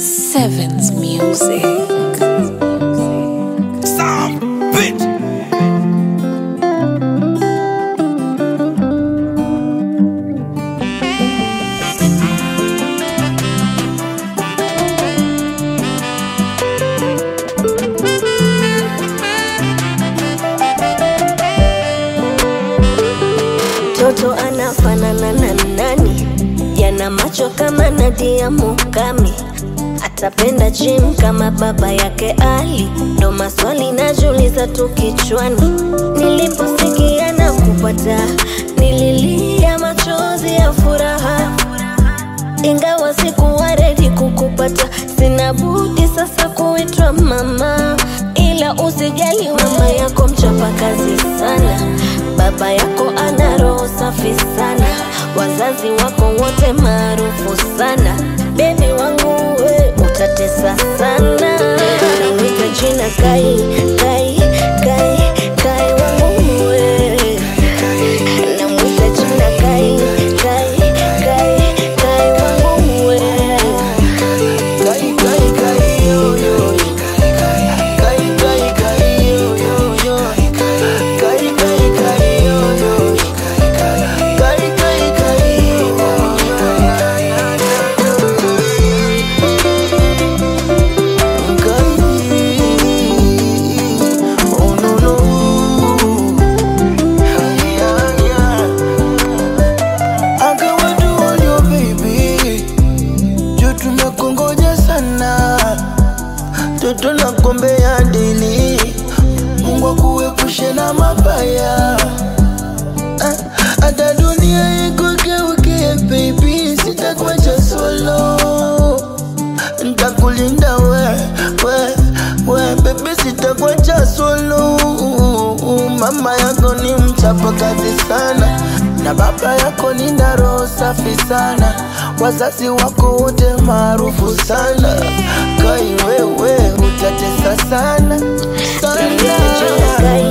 Sevens Music. Some bitch. Mtoto anafanana na nani? Yana macho kama Nadia Mukami, atapenda gym kama baba yake Ali. Ndo maswali najiuliza tu kichwani, niliposikia na kupata, nililia machozi ya furaha ingawa sikuwa redi kukupata, sina budi sasa kuitwa mama. Ila usijali, mama yako mchapa kazi sana, baba yako ana roho safi sana, wazazi wako wote maarufu sana. Bebi wangu we utatesa sana, nawita jina Kai, Kai, Kai, Kai wangu we namwita jina Kai, Kai, Kai, Kai wangu we Kai, kai, kai, yo, yo, yo. Kai, kai, kai, yo, yo, yo. Kai, kai, kai, yo, yo. Kai, kai, kai, yo, yo. Kai, oh, no, no. Yeah, yeah. I got what do on your baby juu tumekongoja sana toto na kombe ya dili mungu akuepushe na mabaya Ah, hata dunia ikugeukie baby sitakuacha solo ntakulinda we we we bebe sitakuacha solo mama yako ni mchapa kazi sana na baba yako ni na roho safi sana wazazi wako wote maarufu sana kai wewe utatesa sana namwita jina sana Kai,